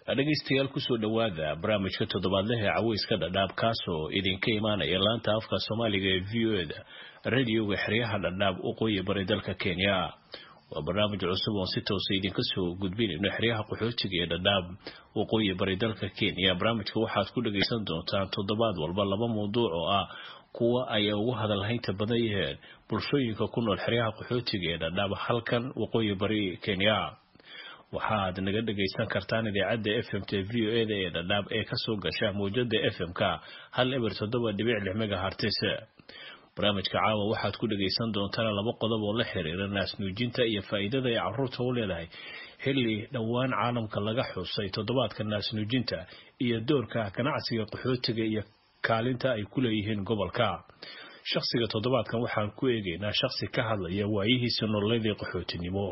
dhegaystayaal kusoo dhowaada barnaamijka toddobaadlaha ee caweyska dhadhaab kaasoo idinka imaanaya laanta afka soomaaliga ee v o eda radioga xeryaha dhadhaab waqooyi bari dalka kenya waa barnaamij cusub oon si toosa idinka soo gudbinayno xeryaha qaxootiga ee dhadhaab waqooyi bari dalka kenya barnaamijka waxaad ku dhagaysan doontaan toddobaad walba laba mawduuc oo ah kuwa ay ugu hadalhaynta badan yaheen bulshooyinka ku nool xeryaha qaxootiga ee dhadhaab halkan waqooyi bari kenya waxaad naga dhagaysan kartaan idaacadda f m t v o eda ee dhadhaab ee kasoo gasha mawjada f m-ka hal eber toddoba dhibic lix megahartis barnaamijka caawa waxaad ku dhagaysan doontaan laba qodob oo la xiriira naasnuujinta iyo faa-iidada ay caruurta u leedahay xilli dhowaan caalamka laga xusay toddobaadka naasnuujinta iyo doorka ganacsiga qaxootiga iyo kaalinta ay ku leeyihiin gobolka shaqsiga toddobaadkan waxaan ku eegaynaa shaqsi ka hadlaya waayihiisa nololeedii qaxootinimo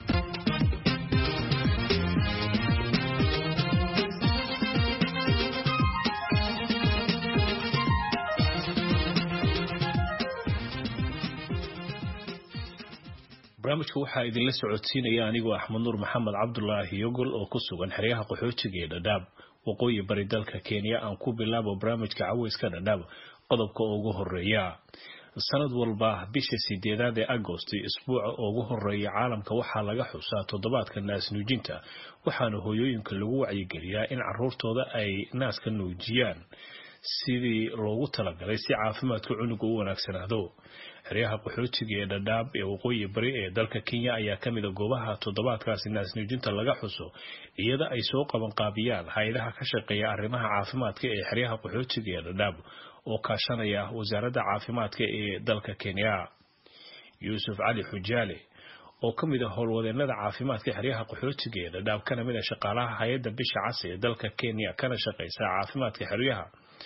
barnaamijka waxaa idinla socodsiinaya anigoo axmed nuur maxamed cabdulaahi yogol oo ku sugan xeryaha qaxootiga ee dhadhaab waqooyi bari dalka kenya aan ku bilaabo barnaamijka caweyska dhadhaab qodobka ugu horeeya sanad walba bisha sideedaad ee agost isbuuca ugu horeeya caalamka waxaa laga xusaa toddobaadka naas nuujinta waxaana hooyooyinka lagu wacyigeliyaa in caruurtooda ay naaska nuujiyaan sidii loogu talagalay si caafimaadka cunuga u wanaagsanaado xeryaha qaxootiga ee dhadhaab ee waqooyi bari ee dalka kenya ayaa ka mida goobaha toddobaadkaasi naasnuujinta laga xuso iyada ay soo qabanqaabiyaan hay-adaha ka shaqeeya arrimaha caafimaadka ee xeryaha qaxootiga ee dhadhaab oo kaashanaya wasaaradda caafimaadka ee dalka kenya yuusuf cali xujaale oo ka mid a howlwadeenada caafimaadka xeryaha qaxootiga ee dhadhaab kana mid a shaqaalaha hay-adda bisha cas ee dalka kenya kana shaqeysa caafimaadka xeryaha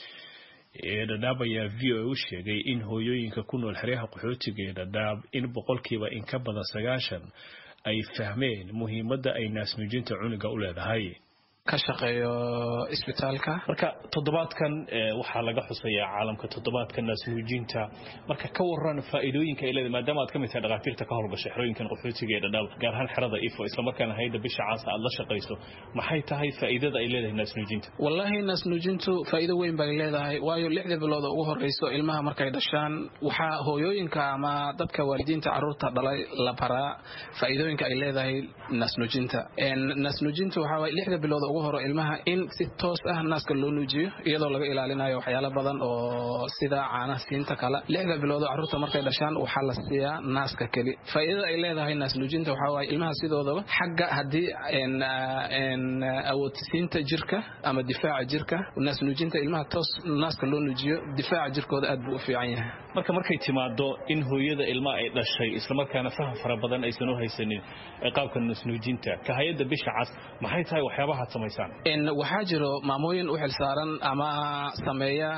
ee dhadhaab ayaa v o a u sheegay in hooyooyinka ku nool xeryaha qaxootiga ee dhadhaab in boqolkiiba in ka badan sagaashan ay fahmeen muhiimadda ay naasnuujinta cunuga u leedahay ka shaqeeyo isbitaalka marka toddobaadkan waxaa laga xusayaa caalamka toddobaadka naasnuujinta marka ka waran faa'iidooyinka ay leedahay maadaama aad ka mid tahay dhakhaatiirta ka howlgashay xerooyinkan qaxootiga ee dhadhaab gaar ahaan xerada ifo islamarkaana hayadda bisha caasa aad la shaqayso maxay tahay faa'iidada ay leedahay naasnuujinta wallaahi naasnuujintu faa'iido weyn bay leedahay waayo lixda bilood ugu horeyso ilmaha markay dhashaan waxaa hooyooyinka ama dadka waalidiinta caruurta dhalay la baraa faa'iidooyinka ay leedahay naasnuujinta naasnuujintu waxaa waay lixda bilood ugu horo ilmaha in si toos ah naaska loo nuujiyo iyadoo laga ilaalinayo waxyaalo badan oo sida caanaha siinta kale lixda bilood oo carruurta markay dhashaan waxaa la siiyaa naaska keli faa'iidada ay leedahay naas nuujinta waxaa waaye ilmaha sidoodaba xagga haddii awoodsiinta jirka ama difaaca jirka naas nuujinta ilmaha toos naaska loo nuujiyo difaaca jirkooda aad buu u fiican yahay marka markay timaado in hooyada ilmaha ay dhashay islamarkaana faham fara badan aysan u haysanin qaabka naas nuujinta ka hay-adda bisha cas maxay tahay waxyaabaha waxaa jiro maamooyin u xilsaaran ama sameeya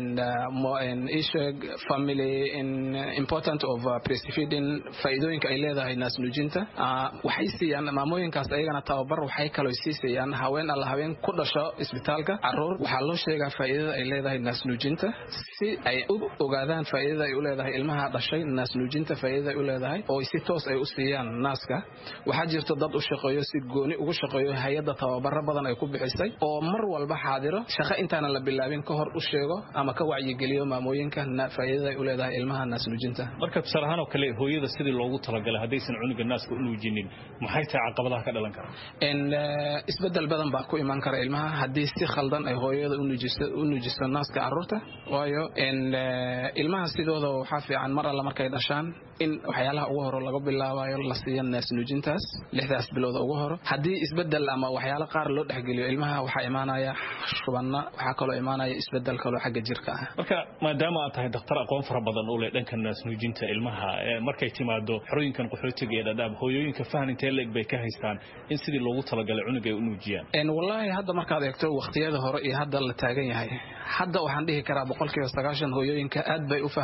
isheg family important of breastfeeding faa'iidooyinka ay leedahay naasnuujinta waxay siiyaan maamooyinkaas ayagana tababar waxay kaloo siisayaan haween alla haween ku dhasho isbitaalka caruur waxaa loo sheegaa faa'iidada ay leedahay naasnuujinta si ay u ogaadaan faa'iidada ay u leedahay ilmaha dhashay naasnuujinta faa'iidada ay u leedahay oo si toos ay u siiyaan naaska waxaa jirto dad u shaqeeyo si gooni ugu shaqeeyo hay-adda tababaro badan ay ku bixisay oo mar walba xaadiro shaqo intaana la bilaabin ka hor u sheego ama ka wacyigeliyo maamooyinka faa'iidada ay u leedahay ilmaha naasnuujinta marka tusaale ahaan oo kale hooyada sidii loogu talagalay haddaysan cunuga naaska u nuujinin maxay tahay caqabadaha ka dhalan kara isbedel badan baa ku iman kara ilmaha haddii si khaldan ay hooyada u nuujiso naaska caruurta waayo ilmaha sidooda waxaa fiican mar alla markay dhashaan in waxyaalaha ugu horo laga bilaabayo la siiya naasnuujintaas lixdaas bilooda ugu horo haddii isbedel ama waxyaalo qaar loo dhexgeliyo ilmaha waxaa imaanaya shubanna waxaa kaloo imaanaya isbedel kaloo xagga jirka ah marka maadaama aad tahay dakhtar aqoon fara badan u leh dhanka naasnuujinta ilmaha markay timaado xerooyinkan qaxootiga ee dhadhaab hooyooyinka fahan intee leeg bay ka haystaan in sidii loogu talagalay cunug ay u nuujiyaan wallaahi hadda markaad eegto waqtiyada hore iyo hadda la taagan yahay hadda waxaan dhihi karaa boqolkiiba sagaashan hooyooyinka aad bay u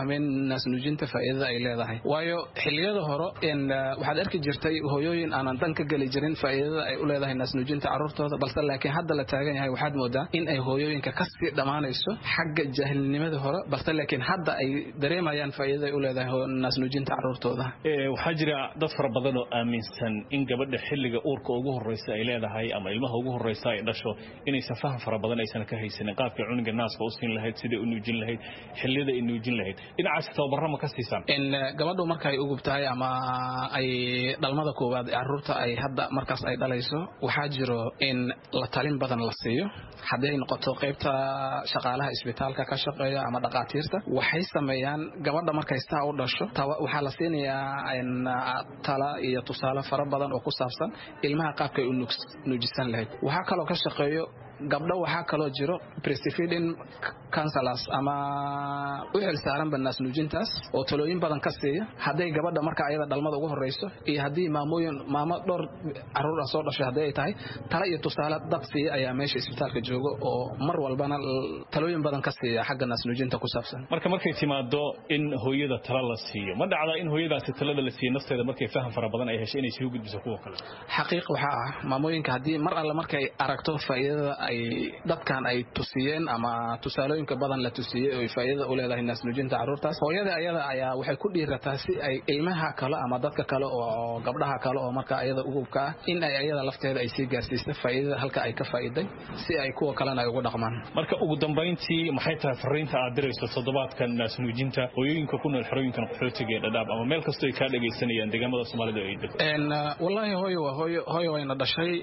fahmeen naasnuujinta faa'iidada ay leedahay waayo xilliyada hore waxaad arki jirtay hooyooyin aanan dan ka geli jirin faa'iidada ay u leedahay naasnuujinta carruurtooda balse laakiin hadda la taagan yahay waxaad moodaa in ay hooyooyinka kasii dhammaanayso xagga jaahilnimada hore balse laakiin hadda ay dareemayaan faa'iidada ay u leedahay naasnuujinta carruurtooda waxaa jira dad fara badan oo aaminsan in gabadha xilliga uurka ugu horreysa ay leedahay ama ilmaha ugu horreysa ay dhasho inaysan faham fara badan aysan ka haysanin qaabkay cunuga naaska u siin lahayd siday u nuujin lahayd xilliyada ay nuujin lahayd dhinacaas tababarra ma ka siisaan gabadhu markaay ugub tahay ama ay dhalmada koowaad carruurta ay hadda markaas ay dhalayso waxaa jiro in la talin badan la siiyo haddii ay noqoto qaybta shaqaalaha isbitaalka ka shaqeeya ama dhaqaatiirta waxay sameeyaan gabadha markay saa u dhasho waxaa la siinayaa tala iyo tusaale fara badan oo ku saabsan ilmaha qaabkay u nuujisan lahayd waxaa kaloo ka shaqeeyo gabdho waxaa kaloo jiro breastfeeding counselors ama u xil saaranba naasnuujintaas oo talooyin badan ka siiya hadday gabadha marka ayada dhalmada ugu horreyso iyo haddii maamooyin maamo dhowr carruur ah soo dhashay haddii ay tahay tala iyo tusaale dad siiya ayaa meesha isbitaalka jooga oo mar walbana talooyin badan ka siiya xagga naasnuujinta ku saabsan marka markay timaado in hooyada tala la siiyo ma dhacda in hooyadaasi talada la siiyo nafteeda markay faham fara badan ay heshay inay soo gudbiso kuwa kale xaqiiq waxaa ah maamooyinka haddii mar alle markay aragto faa'iidada ay dadkan ay tusiyeen ama tusaalooyinka badan la tusiyey oo faa'iidada u leedahay naasnuujinta carruurtaas hooyada ayada ayaa waxay ku dhiirataa si ay ilmaha kale ama dadka kale oo gabdhaha kale oo marka ayada ugubka ah in ay ayada lafteeda ay sii gaarsiiso faa'iidada halka ay ka faa'iiday si ay kuwa kalena ay ugu dhaqmaan marka ugu dambayntii maxay tahay fariinta aad dirayso toddobaadkan naasnuujinta hooyooyinka ku nool xerooyinkan qaxootiga ee dhadhaab ama meel kastoo ay kaa dhagaysanayaan deegaamada soomaalida ay degto wallaahi hooyo waa hooyo hooyo wayna dhashay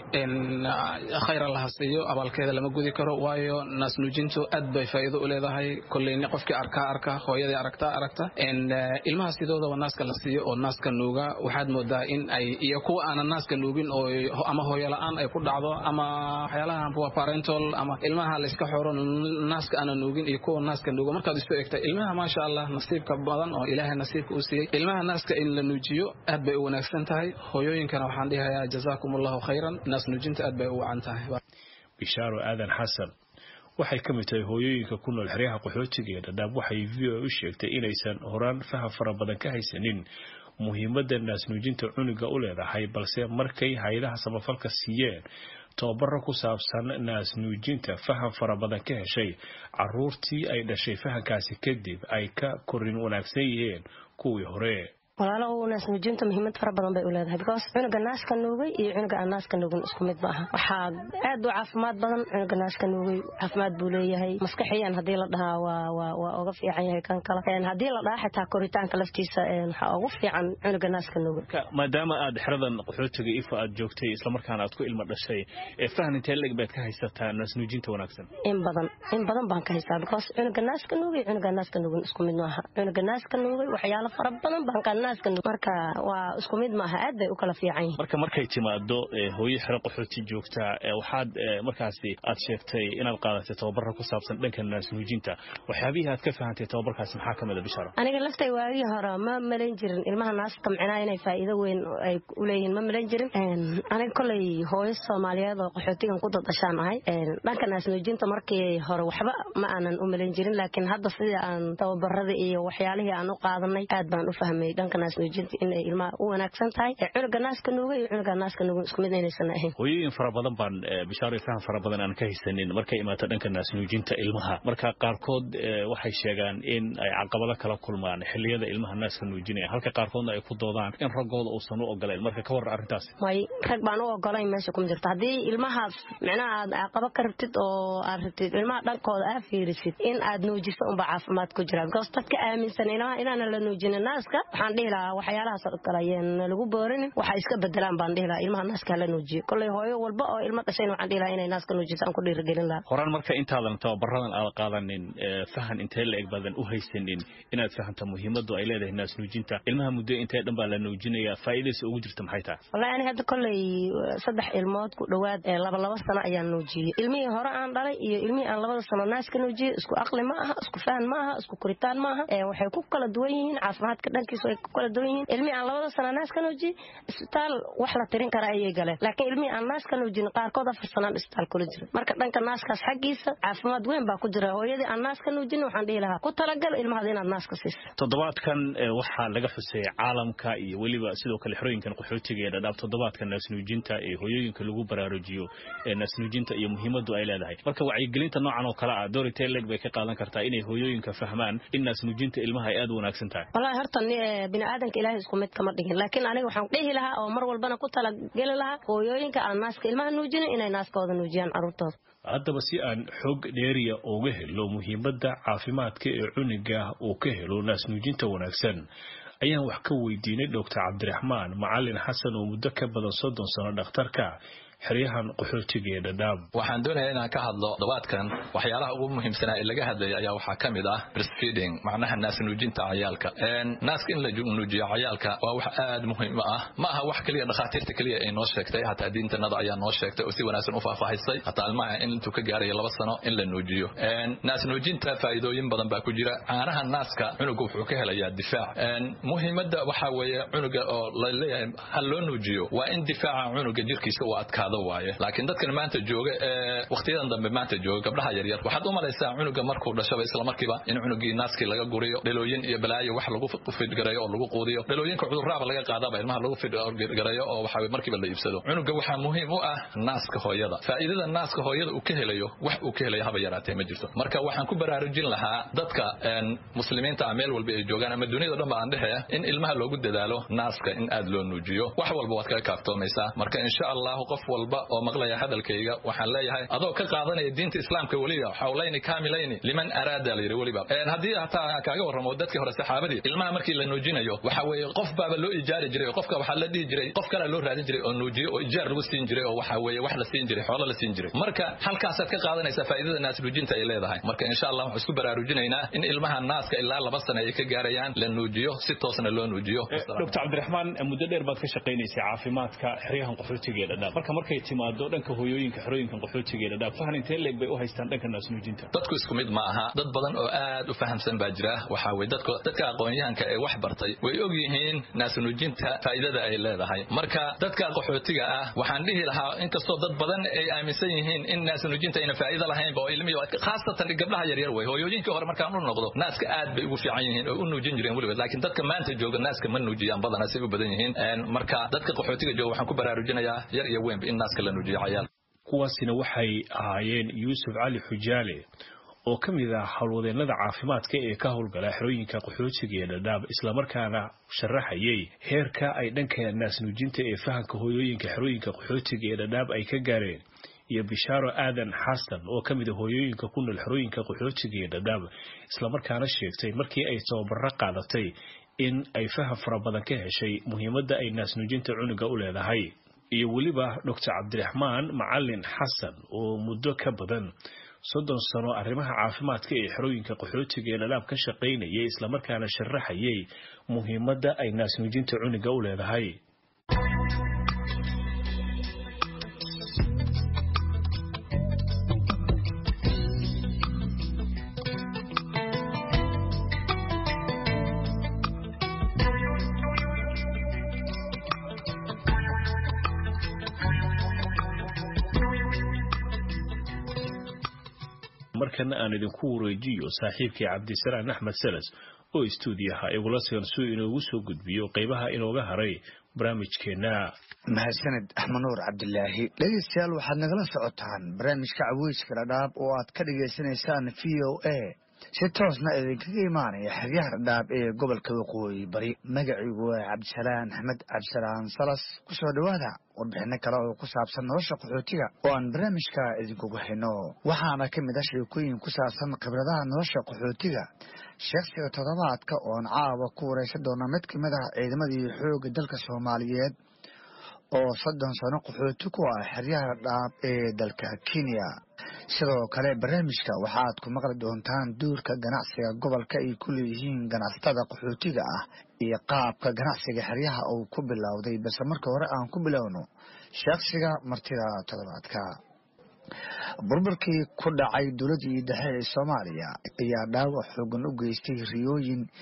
khayr allaha siiyo abaalkeeda lama gudi karo waayo naasnuujintu aad bay faa'iido u leedahay kolleyni qofkii arkaa arka hooyadii aragtaa aragta ilmaha sidoodaba naaska la siiyo oo naaska nuuga waxaad moodaa in ay iyo kuwa aanan naaska nuugin oo ama hooyo la-aan ay ku dhacdo ama waxyaalaha waa parental ama ilmaha layska xoro naaska aanan nuugin iyo kuwa naaska nuuga markaad isu egtay ilmaha maasha allah nasiibka badan oo ilaahay nasiibka u siiyey ilmaha naaska in la nuujiyo aad bay u wanaagsan tahay hooyooyinkana waxaan dhihayaa jazaakum allahu khayran naas nuujinta aad bay u wacan tahay bishaaro aadan xasan waxay ka mid tahay hooyooyinka ku nool xeryaha qaxootiga ee dhadhaab waxay v o u sheegtay inaysan horaan faham fara badan ka haysanin muhiimadda naasnuujinta cunuga u leedahay balse markay hay-adaha samafalka siiyeen tababaro ku saabsan naasnuujinta faham fara badan ka heshay caruurtii ay dhashay fahamkaasi kadib ay ka korin wanaagsan yihiin kuwii hore walaalo naasnuujinta muhiimad fara badan bay u leedahay because cunuga naaska nuugay iyo cunuga aan naaska nuugin isku mid ma aha waxaa aad u caafimaad badan cunuga naaska nuugay caafimaad buu leeyahay maskaxiyan haddii la dhahaa waa waa uga fiican yahay kan kale haddii la dhahaa xitaa koritaanka laftiisa waxaa ugu fiican cunuga naaska nuugay maadaama aad xeradan qaxootiga ifa aad joogtay islamarkaana aad ku ilmo dhashay ee fahan intee leg baad ka haysataa naasnuujinta wanaagsan in badan in badan baan ka haystaa because cunuga naaska nuugay cunuga naaska nuugin isku mid maaha cunuga naaska nuugay waxyaalo fara badan baan ka marka waa isku mid maaha aad bay u kala fiican yihin marka markay timaado hooyo xero qaxooti joogtaa waxaad markaasi aad sheegtay inaad qaadatay tababara ku saabsan dhanka naasnuujinta waxyaabihii aad ka fahantay tababarkaasi maxaa ka mid a bisharo aniga laftay waagii hore ma malayn jirin ilmaha naaska micnaa inay faa'iido weyn ay u leeyihiin ma malayn jirin aniga koley hooyo soomaaliyeed oo qaxootigan ku dadashaan ahay dhanka naasnuujinta markii hore waxba ma aanan u malayn jirin laakiin hadda sidii aan tababarada iyo waxyaalihii aan u qaadanay aad baan u fahmay dhanka naasnuujinta inay ilmaha u wanaagsan tahay cunuga naaska nuuga iyo cunuga naaska nuugan isku mid inaysan ahayn hooyooyin fara badan baan bishaaro faham fara badan aan ka haysanin markay imaato dhanka naasnuujinta ilmaha marka qaarkood waxay sheegaan in ay caqabado kala kulmaan xilliyada ilmaha naaska nuujinaya halka qaarkoodna ay ku doodaan in raggooda uusan u ogolayn marka ka warra arrintaas way rag baan u ogolayn meesha kuma jirto haddii ilmahaas micnaha aad caqabo ka rabtid oo aad rabtid ilmaha dhankooda aad fiirisid in aad nuujiso unba caafimaad ku jira because dadka aaminsan ilmaha inaanan la nuujinin naaska waxaan dhihi lahaa waxyaalahaas oo kale ayaan lagu boorinin waxa iska bedelaan baan dhihi lahaa ilmaha naaska hala nuujiyo kolley hooyo walba oo ilmo dhashayna waxaan dhihi lahaa inay naaska nuujiso aan ku dhiirigelin lahaa horaan marka intaadan tababaradan aad qaadanin fahan intee la eg badan u haysanin inaad fahamta muhiimadu ay leedahay naas nuujinta ilmaha muddo intee dhan baa la nuujinaya faa'iidaysa ugu jirta maxay tahay wallahi ani hadda kolley saddex ilmood ku dhowaad laba laba sano ayaan nuujiyey ilmihii hore aan dhalay iyo ilmihii aan labada sano naaska nuujiyey isku aqli ma aha isku fahan ma aha isku koritaan ma aha waxay ku kala duwan yihiin caafimaadka dhankiisu ay ku kala duwan yihiin ilmihii aan labada sana naas ka nuujiyey isbitaal wax la tirin kara ayay galeen laakiin ilmihii aan naas ka nuujin qaarkood afar sanaan isbitaal kula jira marka dhanka naaskaas xaggiisa caafimaad weyn baa ku jira hooyadii aan naas ka nuujin waxaan dhihi lahaa ku talagal ilmahaada inaad naaska siiso toddobaadkan waxaa laga xusay caalamka iyo weliba sidoo kale xerooyinkan qaxootiga ee dhadhaab toddobaadka naasnuujinta ee hooyooyinka lagu baraarujiyo ee naasnuujinta iyo muhiimadu ay leedahay marka wacyigelinta noocan oo kale ah dorite leg bay ka qaadan kartaa inay hooyooyinka fahmaan in naasnuujinta ilmaha ay aad u wanaagsan tahay wallahi horta bini aadanka ilaahay isku mid kama dhigin laakiin aniga waxaan dhihi lahaa oo mar walbana ku talageli lahaa hooyooyinka aan naaska ilmaha nuujinin inay naaskooda nuujiyaan carruurtooda haddaba si aan xoog dheeriya uga helo muhiimadda caafimaadka ee cuniga uu ka helo naasnuujinta wanaagsan ayaan wax ka weydiinay doctor cabdiraxmaan macalin xasan oo muddo ka badan soddon sano dhakhtarka xeryahan qaxootiga ee dhadhaab waxaan doonayaa inaan ka hadlo dabaadkan waxyaalaha ugu muhiimsanaa ee laga hadlaya ayaa waxaa ka mid ah breastfeeding macnaha naas nuujinta cayaalka naaska in la nuujiyo cayaalka waa wax aad muhiim ah ma aha wax keliya dhakhaatiirta keliya ay noo sheegtay hataa diintanada ayaa noo sheegtay oo si wanaagsan u faahfaahisay hataa ilmaha in intuu ka gaarayo laba sano in la nuujiyo naas nuujinta faa'iidooyin badan baa ku jira caanaha naaska cunuga wuxuu ka helayaa difaac muhiimadda waxaa weeye cunuga oo la leeyahay ha loo nuujiyo waa in difaaca cunuga jirkiisa uu adkaa waaye laakiin dadkan maanta jooga ee wakhtiyadan dambe maanta jooga gabdhaha yaryar waxaad u malaysaa cunuga markuu dhashaba isla markiiba in cunugii naaskii laga guriyo dhalooyin iyo balaayo wax lagu fidgareeyo oo lagu quudiyo dhalooyinka cudurraaba laga qaadaba ilmaha lagu fidgareeyo oo waxa markiiba la iibsado cunuga waxaa muhiim u ah naaska hooyada faa'iidada naaska hooyada uu ka helayo wax uu ka helayo haba yaraatee ma jirto marka waxaan ku baraarujin lahaa dadka muslimiinta ah meel walba ay joogaan ama duniyada dhan ba aan dhehe in ilmaha loogu dadaalo naaska in aad loo nuujiyo wax walba waad kaga kaaftoomaysaa marka insha allahu qof walba oo maqlaya hadalkayga waxaan leeyahay adoo ka qaadanaya diinta islaamka weliba xawlayni kaamilayni liman araada la yidhi weliba haddii hataa kaaga warramo dadkii hore saxaabadii ilmaha markii la nuujinayo waxa weeye qof baaba loo ijaari jiray oo qofka waxaa la dhihi jiray qof kalea loo raadin jiray oo nuujiyo oo ijaar lagu siin jiray oo waxa weeye wax la siin jiray xoolo la siin jiray marka halkaasaad ka qaadanaysaa faa'iidada naas nuujinta ay leedahay marka insha allah waxaan isku baraarujinaynaa in ilmaha naaska ilaa laba sano ay ka gaarayaan la nuujiyo si toosna loo nuujiyo doctor cabdiraxmaan muddo dheer baad ka shaqaynaysay caafimaadka xeryahan qaxootiga ee dhadhaab marka markay timaado dhanka hooyooyinka xerooyinkan qaxootiga ee dhadhaab fahan intee leeg bay u haystaan dhanka naasnuujinta dadku isku mid ma aha dad badan oo aad u fahamsan baa jira waxa weye dadka dadka aqoon-yahanka ee wax bartay way og yihiin naasnuujinta faa'iidada ay leedahay marka dadka qaxootiga ah waxaan dhihi lahaa inkastoo dad badan ay aaminsan yihiin in naasnuujinta ayna faa'iido lahaynba oo ilmihi khaasatan gabdhaha yaryar way hooyooyinkii hore markaan u noqdo naaska aad bay ugu fiican yihiin oo u nuujin jireen weligood laakiin dadka maanta jooga naaska ma nuujiyaan badana say u badan yihiin marka dadka qaxootiga jooga waxaan ku baraarujinayaa yar iyo weynba in naaska la nuujiyo cayaal kuwaasina waxay ahaayeen yuusuf cali xujaale oo ka mid ah howlwadeennada caafimaadka ee ka howlgala xerooyinka qaxootiga ee dhadhaab islamarkaana sharaxayay heerka ay dhanka naasnuujinta ee fahamka hooyooyinka xerooyinka qaxootiga ee dhadhaab ay ka gaareen iyo bishaaro aadan xasan oo ka mid a hooyooyinka ku nool xerooyinka qaxootiga ee dhadhaab islamarkaana sheegtay markii ay tababaro qaadatay in ay faham fara badan ka heshay muhiimadda ay naasnuujinta cunuga u leedahay iyo weliba doctor cabdiraxmaan macalin xasan oo muddo ka badan soddon sano arrimaha caafimaadka ee xerooyinka qaxootiga ee dhadhaab ka shaqaynayay islamarkaana sharaxayay muhiimadda ay naasnuujinta cunuga u leedahay markana aan idinku wareejiyo saaxiibkii cabdisalaan axmed salas oo istuudiyaha igula sigan suu inoogu soo gudbiyo qaybaha inooga haray barnaamijkeenna mahadsaned axmed nuur cabdilaahi dhegeystayaal waxaad nagala socotaan barnaamijka caweyska dhadhaab oo aad ka dhagaysanaysaan v o a si toosna idinkaga imaanaya xeryaha dhadhaab ee gobolka waqooyi bari magaciigu waa cabdisalaan axmed cabdisalaan salas kusoo dhowaada warbixino kale oo ku saabsan nolosha qaxootiga oo aan barnaamijka idinkugu hayno waxaana ka mid ah sheekooyin ku saabsan khibradaha nolosha qaxootiga sheekhsiga toddobaadka oon caawa ku wareysan doona mid ka mid ah ciidamadii xoogga dalka soomaaliyeed oo soddon sano qaxooti ku ah xeryaha dhaab ee dalka kenya sidoo kale barnaamijka waxaad ku maqli doontaan duurka ganacsiga gobolka ay ku leeyihiin ganacsatada qaxootiga ah iyo qaabka ganacsiga xeryaha uu ku bilowday balse marka hore aan ku bilowno sheekhsiga martida toddobaadka burburkii ku dhacay dowladdii dhexe ee soomaaliya ayaa dhaawac xoogan u geystay riyooyin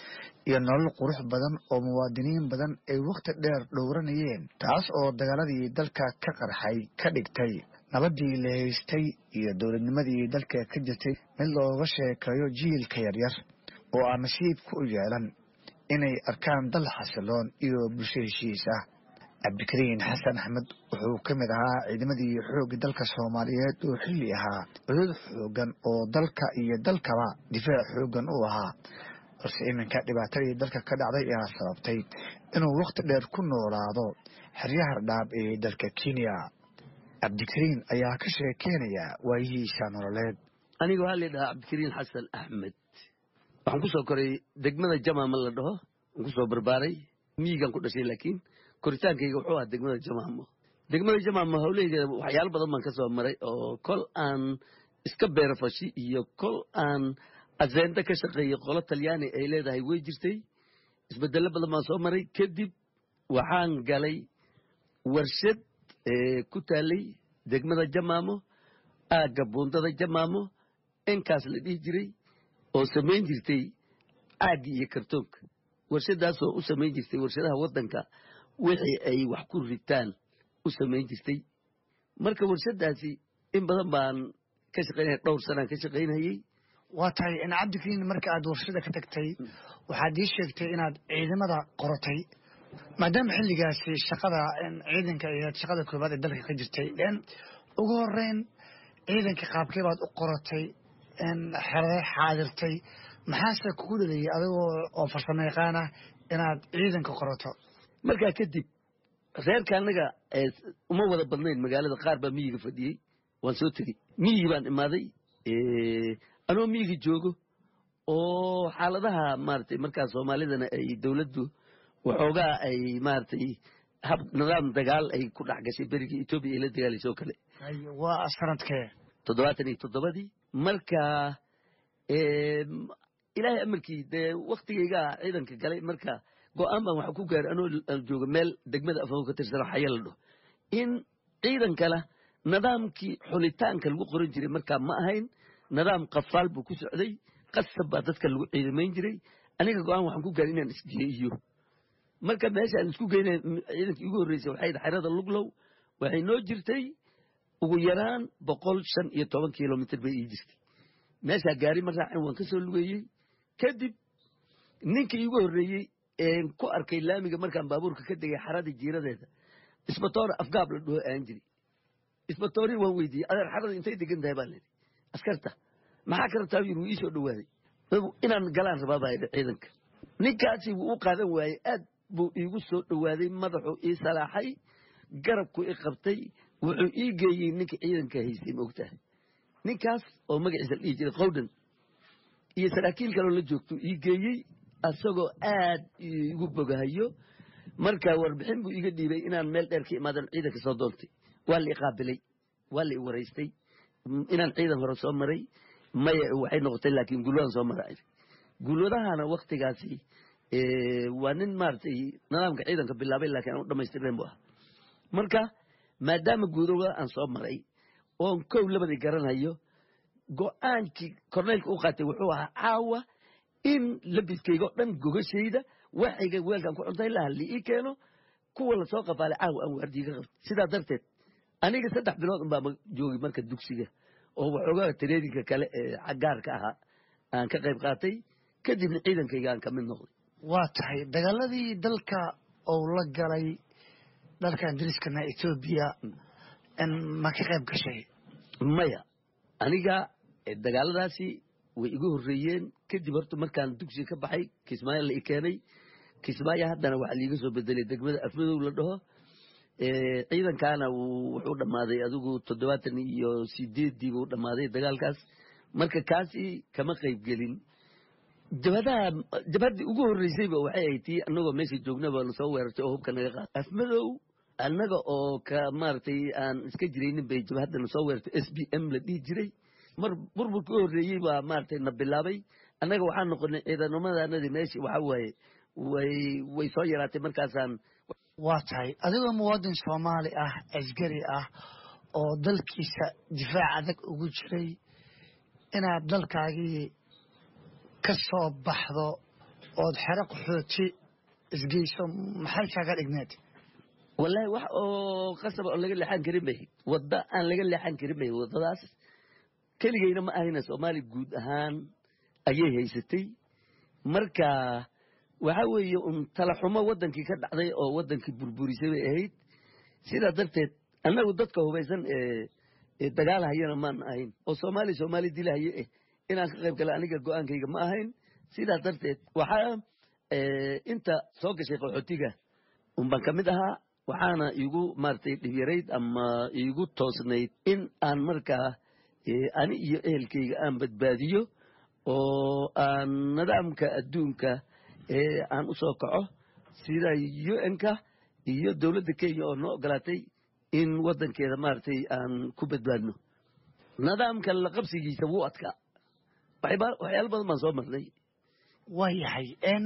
iyo nolol qurux badan oo muwaadiniin badan ay wakhti dheer dhowranayeen taas oo dagaaladii dalka ka qarxay ka dhigtay nabaddii la haystay iyo dowladnimadii dalka ka jirtay mid looga sheekeeyo jiilka yaryar oo aan nasiibka u yeelan inay arkaan dal xasiloon iyo bulsho heshiis ah cabdikariin xasan axmed wuxuu ka mid ahaa ciidamadii xoogga dalka soomaaliyeed oo xilli ahaa cudud xoogan oo dalka iyo dalkaba difaac xoogan u ahaa balse iminka dhibaatadii dalka ka dhacday ayaa sababtay inuu wakhti dheer ku noolaado xeryaha dhaab ee dalka kenya cabdikariin ayaa ka sheekeynaya waayihiisa nololeed aniga waxaa la dhahaa cabdikariin xasan axmed waxaan ku soo koray degmada jamaama la dhaho waan ku soo barbaaray miyigaan ku dhashay laakiin koritaankayga wuxuu ahaa degmada jamaamo degmada jamaamo hawlaheygeeda waxyaalo badan baan ka soo maray oo kol aan iska beerafashi iyo kol aan aseenda ka shaqeeyey qolo talyaani ay leedahay way jirtay isbedello badan baan soo maray kadib waxaan galay warshad ku taalay degmada jamaamo aagga buundada jamaamo inkaas la dhihi jiray oo samayn jirtay caaggi iyo kartoonka warshadaasoo u samayn jirtay warshadaha waddanka wixii ay wax ku ritaan u samayn jirtay marka warshadaasi in badan baan ka shaqaynaya dhowr sanaan ka shaqaynayey waa tahay in cabdikariin marka aad warshada ka tagtay waxaad ii sheegtay inaad ciidamada qorotay maadaama xilligaasi shaqada ciidanka iyo shaqada koobaad ee dalka ka jirtay ugu horeyn ciidanka qaabkee baad u qorotay xerade xaadirtay maxaase kugu dhaliyay adigoo oo farsamo yaqaan ah inaad ciidanka qorato markaa kadib reerka annaga uma wada badnayn magaalada qaar baa miyiga fadhiyey waan soo tegey miyigi baan imaaday anoo miyiga joogo oo xaaladaha maaragtay markaa soomaalidana ay dowladdu waxoogaa ay maaragtay hab nidaam dagaal ay ku dhex gashay berigii etoobiya ay la dagaalayso oo kale waa sanadkee toddobaatan iyo toddobadii marka ilaahay amarkii dee waktigaygaa ciidanka galay marka go-aan baan waxa ku gaaray anoo jooga meel degmada afao ka tirsana xaya la dhaho in ciidankana nidaamkii xulitaanka lagu qoran jiray markaa ma ahayn nidaam qafaal buu ku socday qasab baa dadka lagu ciidamayn jiray aniga go-aan waxaan ku gaaray inaan isgeeyo marka meesha aan isku geynay ciidankii ugu horreysay waxay xerada luglow waxay noo jirtay ugu yaraan boqol shan iyo toban kilomitr bay ii jirtay meeshaa gaari ma raacin waan ka soo lugeeyey kadib ninkii iigu horreeyey een ku arkay laamiga markaan baabuurka ka degay xaradii jiiradeeda isbatoora afgaab la dhaho aan jiri isbatoorii waan weydiiyey adeer xarada intay degan tahay baa layidhi askarta maxaa ka rabtaa yiri wuu ii soo dhowaaday inaan galaan rabaa baa yidhi ciidanka ninkaasi wuu u qaadan waayey aad buu iigu soo dhowaaday madaxuu ii salaaxay garabku i qabtay wuxuu ii geeyey ninka ciidanka haystay maogtahay ninkaas oo magaciisa la dhihi jiray qowdhan iyo saraakiil kaloo la joogtuu ii geeyey asagoo aad igu bogahayo marka warbixin buu iga dhiibay inaan meel dheer ka imaadan ciidanka soo doontay waa la i qaabilay waa la i waraystay inaan ciidan hore soo maray maya waxay noqotay laakiin gulwadaan soo mara gulwadahana waktigaasi waa nin maaragtay nidaamka ciidanka bilaabay laakiin aan u dhamaystirnayn bu ah marka maadaama guudowada aan soo maray oon kow labadii garanayo go-aankii korneylka u qaatay wuxuu ahaa caawa in labiskayga o dhan gogashayda waxayga weelkan ku cuntay laha li ii keeno kuwa lasoo qafaalay caawa aan waardiiga qabtay sidaa darteed aniga saddex bilood un baa joogay marka dugsiga oo waxoogaa tareedinka kale ee gaarka ahaa aan ka qayb qaatay kadibna ciidankayga aan ka mid noqday waa tahay dagaaladii dalka ou la galay dalkan dariskana etoobiya ma ka qayb gashay maya aniga dagaaladaasi way igu horreeyeen kadib horta markaan dugsiga ka baxay kismaayo la i keenay kismaayo haddana waxaa liiga soo bedelay degmada afmadow la dhaho ciidankaana wuxuu dhammaaday adigu toddobaatan iyo sideeddii buu dhammaaday dagaalkaas marka kaasi kama qayb gelin jabhadaha jabhaddii ugu horreysayba waxay ahayd tii annagoo meesha joognaba lasoo weerartay oo hubka naga qaatay afmadow annaga oo ka maaragtay aan iska jiraynin bay jabhadda nasoo weerartay s b m la dhihi jiray mar burburka u horreeyey baa maaragtay na bilaabay annaga waxaan noqonay ciidanamadannadii meeshii waxaa waaye way way soo yaraatay markaasaan waa tahay adigoo muwaadin soomaali ah asgari ah oo dalkiisa difaac adag ugu jiray inaad dalkaagii ka soo baxdo ood xero qaxooti isgeyso maxay kaaga dhigneed wallaahi wax oo qasab oo laga leexan karin bay wadda aan laga leexan karin bay waddadaas keligayna ma ahayna soomaali guud ahaan ayay haysatay marka waxa weeye un talaxumo waddankii ka dhacday oo waddankii burburisay bay ahayd sidaa darteed annagu dadka hubaysan ee dagaalhayana maan ahayn oo soomaali soomaali dilahaye eh inaan ka qayb gala aniga go-aankayga ma ahayn sidaa darteed waxaa inta soo gashay qaxootiga unbaan ka mid ahaa waxaana iigu maaragtay dhibyarayd ama iigu toosnayd in aan markaa ani iyo ehelkayga aan badbaadiyo oo aan nidaamka adduunka ee aan u soo kaco sida un-ka iyo dowladda kenya oo noo ogolaatay in waddankeeda maaragtay aan ku badbaadno nidaamka la qabsigiisa wuu adkaa waxyaalo badan baan soo marnay waa yahay n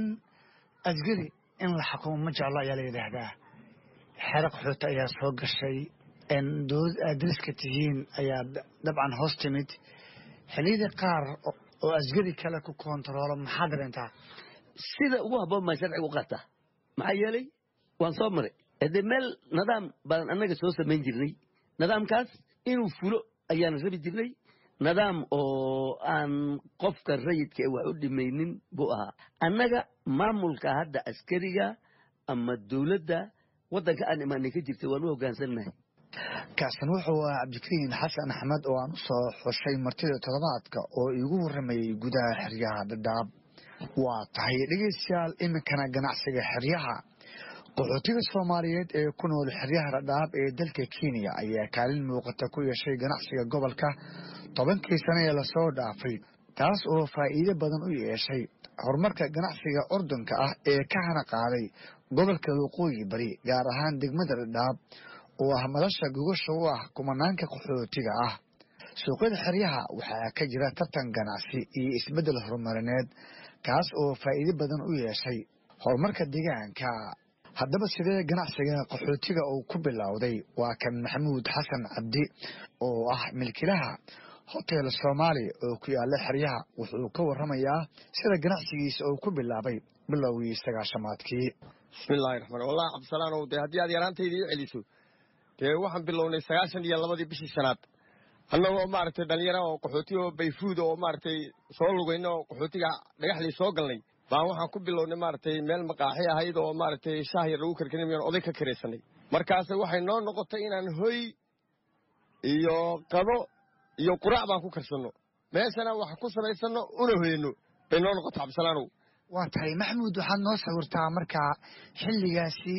asgari in la xukumo ma jeclo ayaa la yidhaahdaa xero qaxooti ayaa soo gashay dowlad aad dariska tihiin ayaa dabcan hoos timid xilliyada qaar oo asgari kale ku kontaroolo maxaa dareentaa sida ugu habboon baan sharciga u qaataa maxaa yeelay waan soo maray haddee meel nidaam baan annaga soo samayn jirnay nidaamkaas inuu fulo ayaan rabi jirnay nidaam oo aan qofka rayidka wax u dhimaynin buu ahaa annaga maamulka hadda askariga ama dowladda waddanka aan imaanay ka jirta waan u hoggaansannahay kaasan wuxuu ahaa cabdikariin xasan axmed oo aan u soo xushay martida toddobaadka oo iigu warramayey gudaha xeryaha dhadhaab waa tahay dhegeystayaal iminkana ganacsiga xeryaha qaxootiga soomaaliyeed ee ku nool xeryaha dhadhaab ee dalka kenya ayaa kaalin muuqata ku yeeshay ganacsiga gobolka tobankii sane ee lasoo dhaafay taas oo faa'iido badan u yeeshay horumarka ganacsiga ordunka ah ee ka hana qaaday gobolka waqooyi bari gaar ahaan degmada dhadhaab oo ah madasha gogasha u ah kumanaanka qaxootiga ah suuqyada xeryaha waxaa ka jira tartan ganacsi iyo isbeddel horumarineed kaas oo faa'iido badan u yeeshay horumarka deegaanka haddaba sidee ganacsiga qaxootiga uu ku bilowday waa kan maxamuud xasan cabdi oo ah milkilaha hotel soomaali oo ku yaala xeryaha wuxuu ka warramayaa sida ganacsigiisa uu ku bilaabay bilowgii sagaashamaadkii bismillahi raxmaan wallahi cabdisalaanow dee haddii aad yaraantayda ii celiso dee waxaan bilownay sagaashan iyo labadii bishii shanaad annagoo maaragtay dhalinyara oo qaxooti oo bayfuud oo maaragtay soo lugayna oo qaxootiga dhagaxlii soo galnay baan waxaan ku bilownay maaragtay meel maqaaxi ahayd oo maaragtay shaah yar lagu karkarinayaan oday ka karaysanay markaase waxay noo noqotay inaan hoy iyo qado iyo quraac baan ku karsanno meeshana wax ku samaysanno una hoyano bay noo noqotay cabdisalaanow waa tahay maxamuud waxaad noo sawirtaa markaa xilligaasi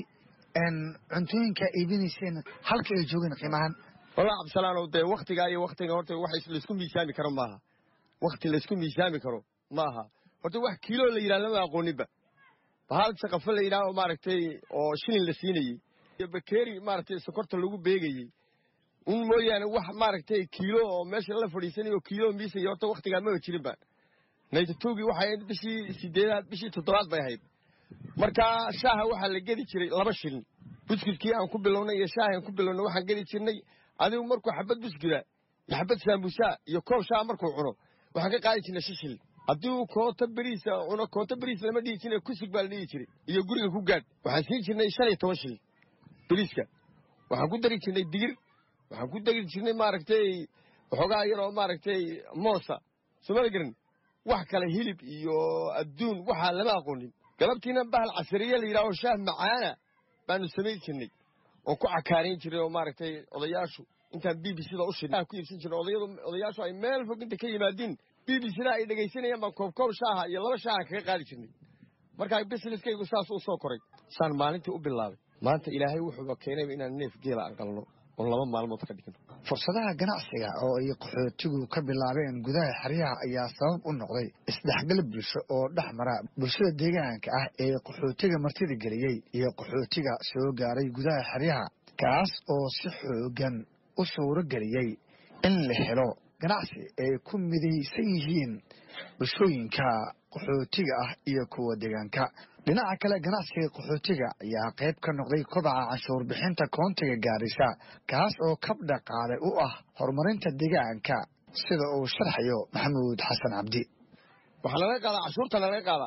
cuntooyinka iibinayseen halka ay joogeen qiimahan wallah cabdisalaanow dee waktigaa iyo waktiga horta wax laysku miisaami karo maaha wakti laysku miisaami karo maaha horta wax kiilo la yidhaha lama aqooninba bahal shaqafo la yidhaha oo maaragtay oo shilin la siinayey iyo bakeeri maaragtay sokorta lagu beegayey un mooyaane wax maaragtay kiilo oo meesha la fadhiisanayo kiilo miisaya horta waktigaa maba jirinba naytatogii waxay ahayd bishii sideedaad bishii toddobaad bay ahayd markaa shaaha waxaa la gedi jiray laba shilin buskudkii aan ku bilownay iyo shaahi aan ku bilownay waxaan gedi jirnay adigu markuu xabad buskuda iyo xabad saambusaa iyo koob shaah markuu cuno waxaan ka qaadi jirnay shan shilin haddii uu koota beriisa cuno koota beriis lama dhihi jiray kusug baa la dhihi jiray iyo guriga ku gaadh waxaan siin jirnay shan iyo toban shilin beriiska waxaan ku dari jirnay digir waxaan ku dari jirnay maaragtay waxoogaa yaroo maaragtay moosa soomala garan wax kale hilib iyo adduun waxaa lama aqoonin galabtiina bahal casariye la yidhaho shaah macaana baanu samayn jirnay oo ku cakaarayn jiray oo maaragtay odayaashu intaan b b cda u shidnay ku iibsan jirnay odayadu odayaashu ay meel fog inta ka yimaadiin b b cda ay dhegaysanayaan baan koob koob shaaha iyo laba shaaha kaga qaadi jirnay markaa businesskaygu saas u soo koray saan maalintii u bilaabay maanta ilaahay wuxuuba keenayba inaan neef geela aan qalno oon laba maalmood ka dhigno fursadaha ganacsiga oo ay qaxootigu ka bilaabeen gudaha xeryaha ayaa sabab u noqday isdhexgal bulsho oo dhex mara bulshada deegaanka ah ee qaxootiga martida geliyey iyo qaxootiga soo gaaray gudaha xeryaha kaas oo si xoogan u suuro geliyey in la helo ganacsi ay ku midaysan yihiin bulshooyinka qaxootiga ah iyo kuwa deegaanka dhinaca kale ganacsiga qaxootiga ayaa qayb ka noqday kobaca canshuur bixinta koontiga gaarisa kaas oo kab dhaqaale u ah horumarinta deegaanka sida uu sharxayo maxamuud xasan cabdi waxaa laga qaadaa cashuurta laga qaadaa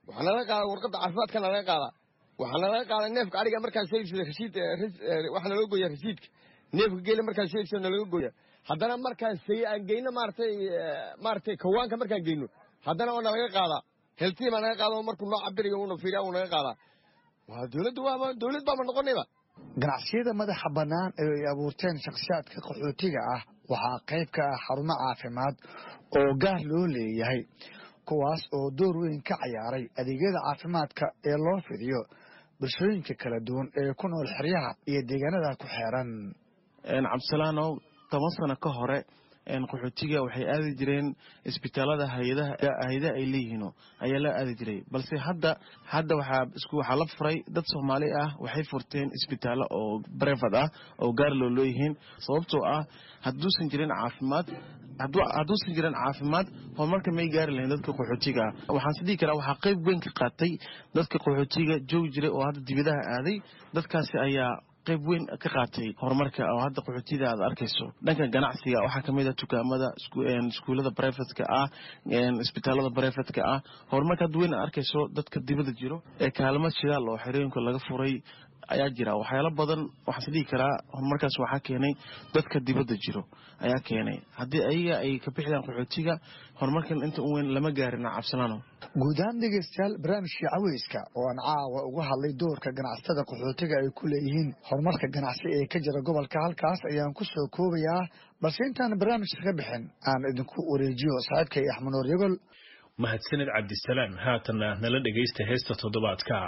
waxaa nalaga qaadaa warqadda caafimaadka nalaga qaadaa waxaa nalaga qaadaa neefka ariga markaan soo iibsada rasiid waxaa nalaga gooyaa rasiidka neefka geela markaan soo iibsada nalaga gooyaa haddana markaan say aan geyno maaratay maaratay kawaanka markaan geyno haddana oo nalaga qaadaa heltii baa naga qaada markuu noo cabirayo uuna fiiriya uu naga qaadaa waa dowladda waaba dowlad baaba noqonayba ganacsiyada madaxa bannaan ee ay abuurteen shakhsiyaadka qaxootiga ah waxaa qayb ka ah xarumo caafimaad oo gaar loo leeyahay kuwaas oo door weyn ka cayaaray adeegyada caafimaadka ee loo fidiyo bulshooyinka kala duwan ee ku nool xeryaha iyo deegaanada ku xeeran cabdisalaanow toban sano ka hore qaxootiga waxay aadi jireen isbitaalada hayadaha ay leeyihiin ayaa la aadi jiray balse hadda hadda waxaa la furay dad soomaali ah waxay furteen isbitaallo oo brevad ah oo gaar loo leeyihiin sababtoo ah haduusan jirin caafimaad hadduusan jirin caafimaad horumarka may gaari lahayn dadka qaxootiga ah waxaan is dhihi karaa waxaa qayb weyn ka qaatay dadka qaxootiga joogi jiray oo hadda dibadaha aaday dadkaasi ayaa qayb weyn ka qaatay horumarka oo hadda qaxootida aad arkayso dhanka ganacsiga waxaa kamid ah dukaamada iskuullada brevetka ah isbitaalada brevetka ah horumarka hadda weyn aad arkayso dadka dibada jiro ee kaalmo shidaal oo xerooyinka laga furay ayaa jira waxyaalo badan waxaan is dhihi karaa horumarkaas waxaa keenay dadka dibadda jiro ayaa keenay haddii ayaga ay ka bixidaan qaxootiga horumarkan inta u weyn lama gaarina cabsalaano guud ahaan dhegeystayaal barnaamijkii caweyska oo aan caawa uga hadlay doorka ganacsatada qaxootiga ay ku leeyihiin horumarka ganacsi ee ka jira gobolka halkaas ayaan ku soo koobayaa balse intaan barnaamijka ka bixin aan idinku wareejiyo saaxiibkay axmanuur yagol mahadsanid cabdisalaam haatanna nala dhegaysta heesta toddobaadka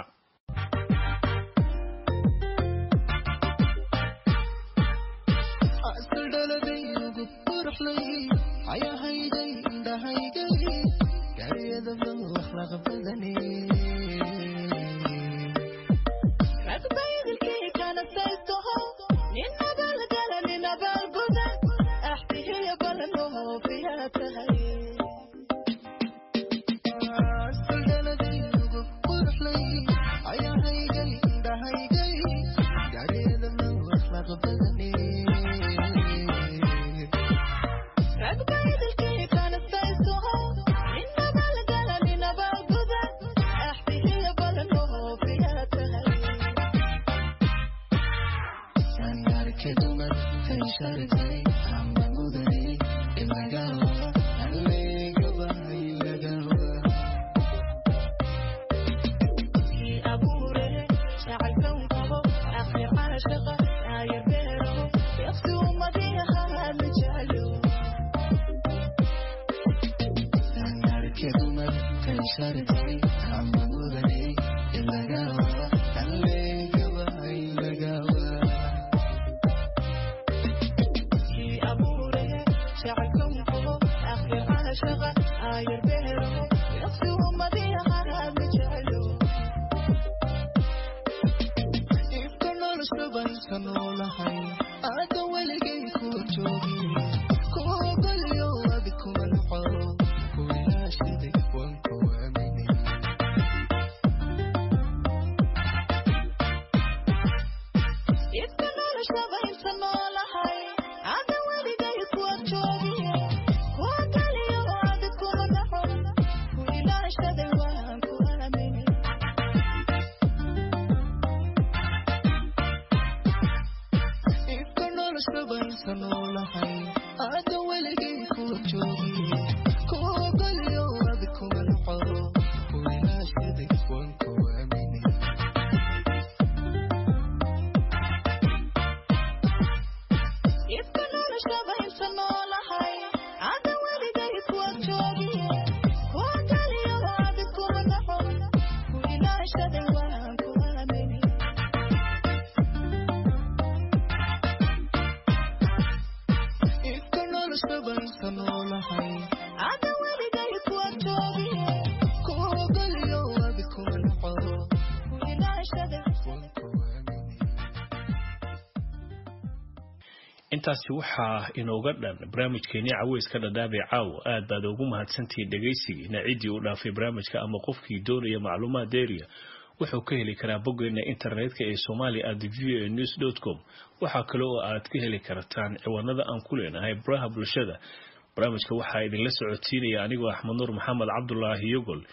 intaasi waxaa inooga dhan barnaamijkeenii caweyska dhadhaabee caawo aad baad ugu mahadsantihiin dhegaysigiina ciddii u dhaafay barnaamijka ama qofkii doonaya macluumaad deeriya wuxuu ka heli karaa boggeena internetka ee somalia at v a news dot com waxaa kale oo aad ka heli kartaan ciwaanada aan ku leenahay baraha bulshada barnaamijka waxaa idinla socodsiinaya anigoo axmed nuur maxamed cabdulaahi yogol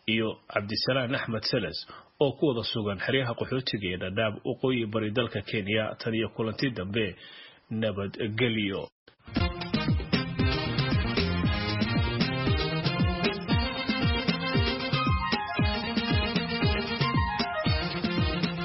iyo cabdisalaan axmed seles oo ku wada sugan xeryaha qaxootiga ee dhadhaab waqooyi bari dalka kenya tan iyo kulanti dambe nabadgelyo